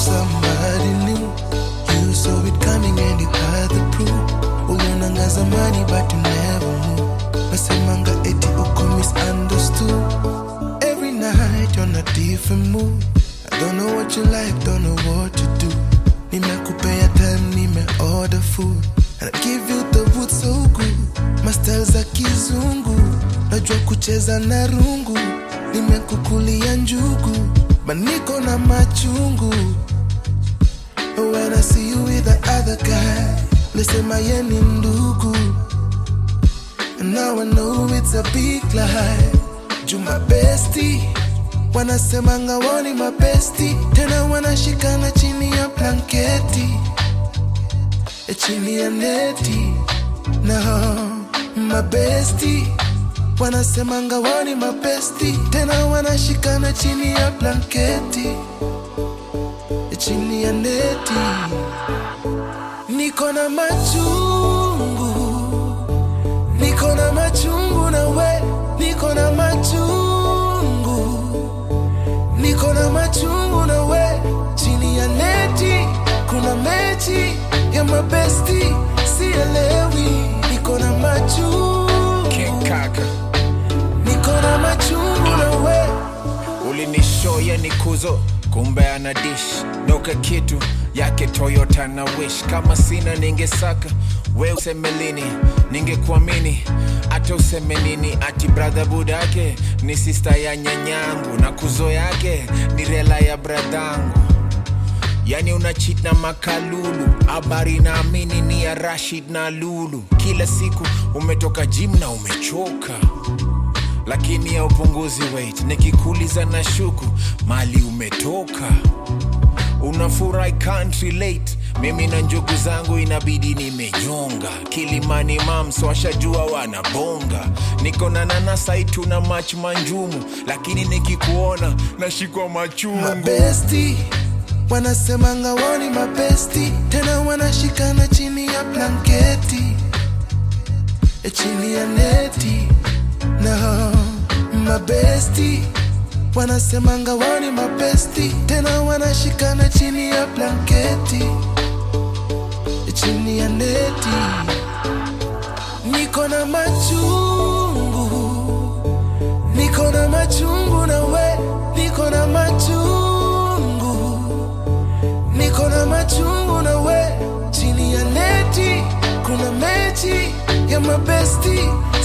somebody new. You saw it coming and you had the proof. Ulionanga zamani but you never knew. Nasemanga eti uko misunderstood. Every night you're on a different mood. I don't know what you like, don't know what you do. Nimekupea time, nime order food. And I give you the wood so good. Mastel za kizungu. Najua kucheza na rungu. Nimekukulia njugu. Maniko na machungu. When I see you with the other guy. Lisema ye ni ndugu. And now I know it's a big lie. Juma bestie wanasemanga woni mabesti tena wanashikana chini ya blanketi e chini ya neti no mabesti wanasemanga woni mabesti tena wanashikana chini ya blanketi e chini ya neti niko na machungu niko na machungu na we niko na machungu niko na machungu na we chini ya neti kuna mechi ya mabesti sielewi niko na machungu kaka niko na machungu na we ulinishoya ni kuzo kumbe ana dish noka kitu yake toyota na wish kama sina ningesaka we useme lini ningekuamini hata useme nini ati bradha budake ni sista ya nyanyangu na kuzo yake ni rela ya bradhangu yani una cheat na makalulu habari naamini ni ya rashid na lulu kila siku umetoka jim na umechoka lakini ya upunguzi weight nikikuuliza na shuku mali umetoka unafurahi can't relate mimi na njugu zangu inabidi nimenyonga kilimani mams washajua wanabonga niko na nanasaitu na mach manjumu lakini nikikuona nashikwa machungu mabesti wanasemanga woni mabesti tena wanashikana chini ya blanketi e chini ya neti no mabesti wanasemanga woni mabesti tena wanashikana chini ya blanketi e chini ya neti niko na machungu niko na machungu na we niko na machungu niko na machungu na we chini ya neti kuna mechi ya mabesti